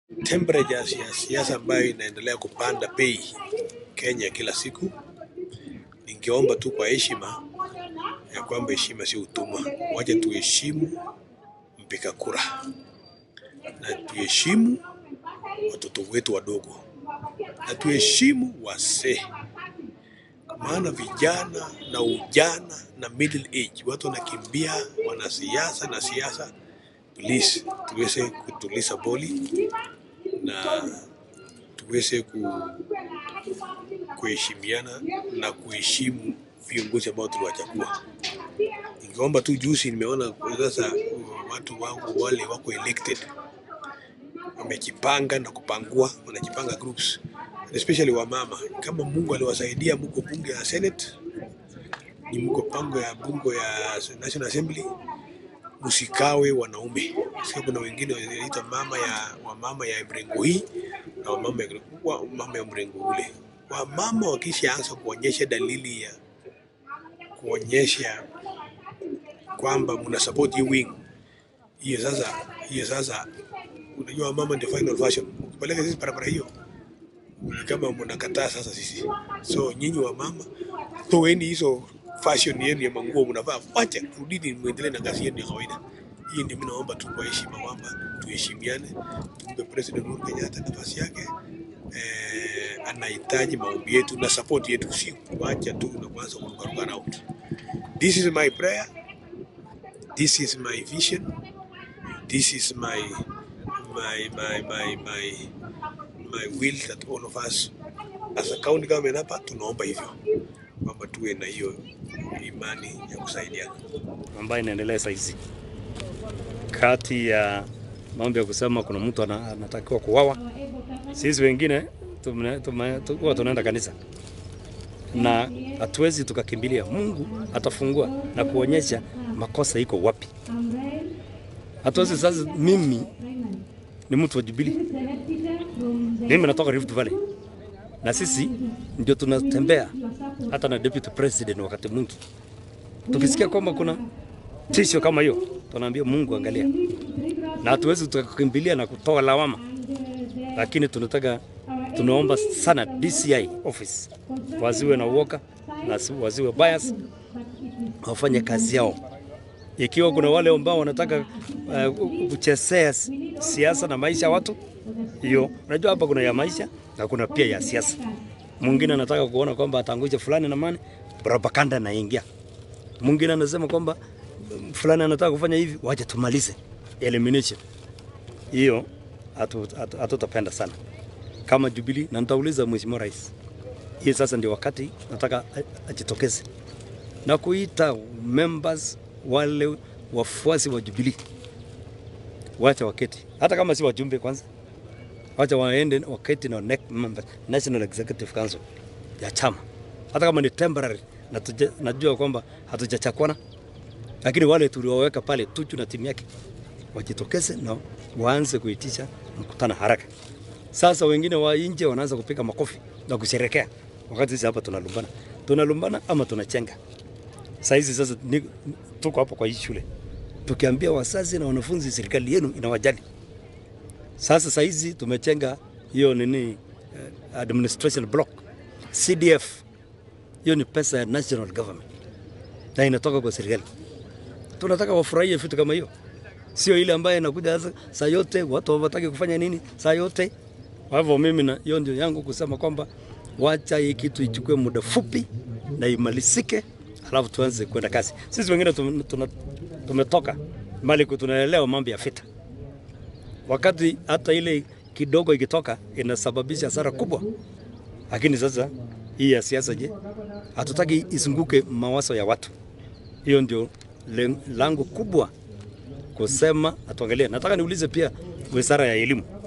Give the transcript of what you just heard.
temperatures ya siasa ambayo inaendelea kupanda bei Kenya kila siku, ningeomba tu kwa heshima ya kwamba heshima si utumwa. Wacha tuheshimu mpiga kura na tuheshimu watoto wetu wadogo na tuheshimu wasee, maana vijana na ujana na middle age watu wanakimbia wanasiasa na siasa. Please tuweze kutuliza boli na tuweze ku, kuheshimiana na kuheshimu viongozi ambao tuliwachagua. Ningeomba tu, juzi nimeona sasa watu wangu wale wako elected wamejipanga na kupangua, wanajipanga groups especially wamama. Kama Mungu aliwasaidia, mko bunge ya Senate, ni mko pango ya bunge ya National Assembly, msikawe wanaume. Sasa kuna wengine wanaita mama ya wamama ya mrengo hii na wamama ya, wa, mama ya mrengo ule. Wamama wakishaanza kuonyesha dalili ya kuonyesha kwamba mna support hii wing hiyo, sasa hiyo sasa, unajua mama ndio final version. Ukipeleka sisi barabara hiyo ni kama mnakataa sasa sisi. So nyinyi wa mama, toeni hizo fashion yenu ya manguo mnavaa, wacha rudini, muendelee na kazi yenu ya kawaida. Hii ndio mimi naomba tu kwa heshima kwamba tuheshimiane, tumpe President Uhuru Kenyatta nafasi yake. Eh, anahitaji maombi yetu na support yetu, si kuacha tu na kuanza kurukaruka around. This is my prayer, this is my vision, this is my my my my my my will that all of us as a county government hapa tunaomba hivyo kwamba tuwe na hiyo imani ya kusaidiana. ambayo inaendelea saa hizi kati ya mambo ya kusema kuna mtu ana- anatakiwa kuwawa. Sisi wengine tume- tume- tu- huwa tunaenda kanisa na hatuwezi tukakimbilia. Mungu atafungua na kuonyesha makosa iko wapi. Hatuwezi sasa. Mimi ni mtu wa Jubilee, mimi natoka Rift Valley na sisi ndio tunatembea hata na deputy president wakati mwingi tukisikia kwamba kuna tisho kama hiyo, tunaambia Mungu angalia, na hatuwezi tukakimbilia na kutoa lawama, lakini tunataka tunaomba sana DCI office waziwe na uoga na si- waziwe bias, wafanye kazi yao. Ikiwa kuna wale ambao wanataka uh, kuchezea si- siasa na maisha ya watu, hiyo unajua, hapa kuna ya maisha na kuna pia ya siasa. Mwingine anataka kuona kwamba atangusha fulani na mani, propaganda inaingia mwingine anasema kwamba mm, fulani anataka kufanya hivi, wacha tumalize elimination hiyo. hatu- hatu- Hatutapenda sana kama Jubilee, na nitauliza Mheshimiwa Rais, hii sasa ndio wakati nataka a- ajitokeze na kuita members wale wafuasi wa Jubilee, wacha waketi, hata kama si wajumbe kwanza, wacha waende waketi na NEC members, National Executive Council ya chama, hata kama ni temporary na tuja- najua kwamba hatujachakwana, lakini wale tulioweka pale Tuju na timu yake wajitokeze na waanze kuitisha mkutano haraka. Sasa wengine wa nje wanaanza kupiga makofi na kusherekea, wakati sisi hapa tunalumbana, tunalumbana ama tunachenga. Saa hizi sasa ni, tuko hapa kwa hii shule tukiambia wazazi na wanafunzi, serikali yenu inawajali. Sasa saa hizi tumechenga hiyo nini, eh, administration block CDF hiyo ni pesa ya national government na inatoka kwa serikali. Tunataka wafurahie vitu kama hiyo, sio ile ambayo inakuja sasa saa yote watu hawataki kufanya nini saa yote. Kwa hivyo mimi na hiyo ndio yangu kusema kwamba wacha hii kitu ichukue muda fupi na imalizike, alafu tuanze kwenda kazi. Sisi wengine tum- tuna- tumetoka mali tunaelewa mambo ya vita, wakati hata ile kidogo ikitoka inasababisha hasara kubwa. Lakini sasa hii ya siasa, je, hatutaki isunguke mawazo ya watu. Hiyo ndio len- lango kubwa kusema atuangalie. Nataka niulize pia wizara ya elimu